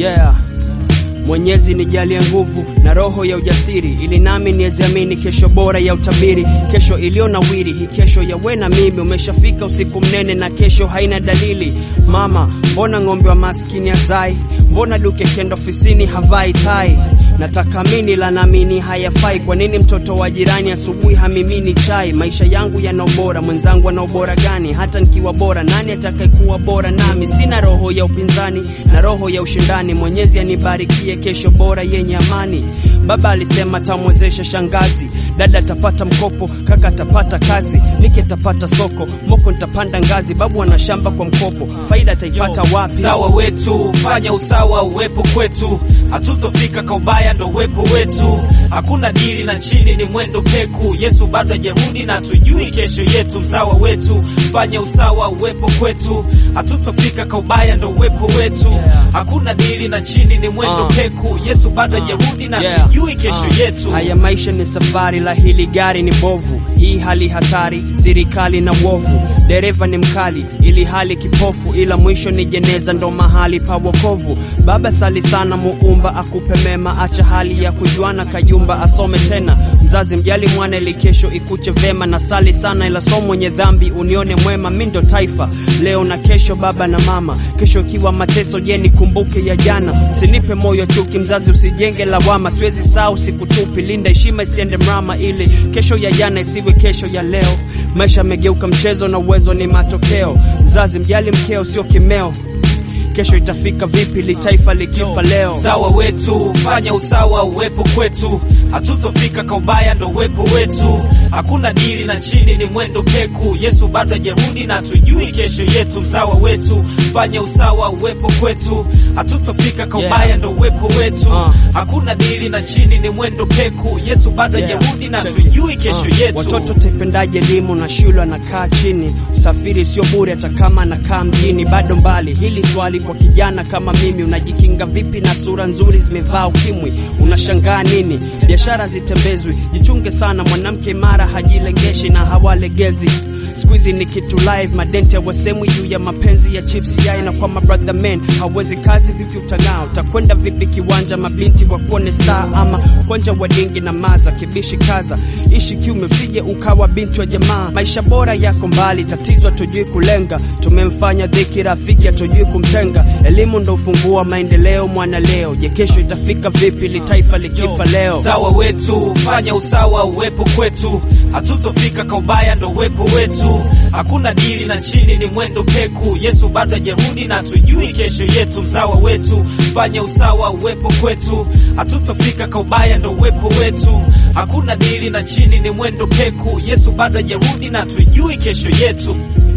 Yeah. Mwenyezi nijalie nguvu na roho ya ujasiri, ili nami niweziamini kesho bora ya utabiri, kesho iliyo nawiri. Hii kesho ya we na mimi, umeshafika usiku mnene na kesho haina dalili. Mama, mbona ng'ombe wa maskini hazai? Mbona duke kenda ofisini havai tai? Nataka mini la namini hayafai. Kwa nini mtoto wa jirani asubuhi hamimini chai? Maisha yangu yana ubora, mwenzangu ana ubora gani? Hata nikiwa bora, nani atakayekuwa bora nami? Sina roho ya upinzani na roho ya ushindani. Mwenyezi anibarikie kesho bora yenye amani. Baba alisema tamwezesha shangazi, dada atapata mkopo, kaka atapata kazi, nike atapata soko, moko nitapanda ngazi, babu ana shamba kwa mkopo, faida ataipata wapi? Usawa wetu, fanya usawa uwepo kwetu, hatutofika kwa ubaya, ndo uwepo wetu. Hakuna dili na chini, ni mwendo peku. Yesu bado hajarudi na tujui kesho yetu. Msawa wetu, fanya usawa uwepo kwetu, hatutofika kwa ubaya, ndo uwepo wetu. Hakuna dili na chini, ni mwendo Uh. peku. Yesu bado hajarudi na Yeah. tujui kesho Ah. yetu. Haya maisha ni safari, la hili gari ni bovu. Hii hali hatari, serikali na uovu. Dereva ni mkali, ili hali kipofu, ila mwisho ni jeneza, ndo mahali pa wokovu. Baba sali sana, muumba akupe mema, acha hali ya kujuana, kajumba asome tena. Mzazi mjali mwana, ili kesho ikuche vema, na sali sana, ila so mwenye dhambi unione mwema. Mi ndo taifa leo na kesho, baba na mama. Kesho ikiwa mateso, je, nikumbuke ya jana? Usinipe moyo chuki, mzazi usijenge lawama. Siwezi sahau siku tupi, linda heshima isiende mrama, ili kesho ya jana isiwe kesho ya leo. Maisha yamegeuka mchezo na uwezo ni matokeo. Mzazi mjali mkeo, sio kimeo. Kesho itafika vipi li taifa likifa leo? Usawa wetu, fanya usawa uwepo kwetu, hatutofika kwa ubaya, ndo uwepo wetu. Hakuna dili na chini, ni mwendo peku. Yesu bado hajarudi na tujui kesho yetu. Msawa wetu, fanya usawa uwepo kwetu, hatutofika kwa Yeah. ubaya, ndo uwepo wetu. Uh. Hakuna dili na chini, ni mwendo peku. Yesu bado Yeah. hajarudi na Check it. tujui kesho Uh, yetu. Watoto taipendaje elimu na shule anakaa chini, usafiri sio bure, hata kama anakaa mjini bado mbali. Hili swali kwa kijana kama mimi, unajikinga vipi na sura nzuri zimevaa ukimwi? Unashangaa nini? Biashara zitembezwi, jichunge sana, mwanamke imara hajilengeshi na hawalegezi. Siku hizi ni kitu live, madente wasemwi juu ya mapenzi ya chips yai, na kwa mabrother men hawezi kazi, vipi utang'aa? Utakwenda vipi kiwanja, mabinti wakuone star ama kwanja wadingi na maza kibishi kaza, ishi kiume, usije ukawa binti wa jamaa. Maisha bora yako mbali, tatizo hatujui kulenga, tumemfanya dhiki rafiki, hatujui kumtenga. Elimu ndo ufunguo wa maendeleo, mwana leo. Je, kesho itafika vipi li taifa likifa leo? Usawa wetu, fanya usawa uwepo kwetu, hatutofika kwa ubaya, ndo uwepo wetu. Hakuna dili na chini, ni mwendo peku. Yesu bado hajarudi na tujui kesho yetu. Msawa wetu, fanya usawa uwepo kwetu, hatutofika kwa ubaya, ndo uwepo wetu. Hakuna dili na chini, ni mwendo peku. Yesu bado hajarudi na tujui kesho yetu.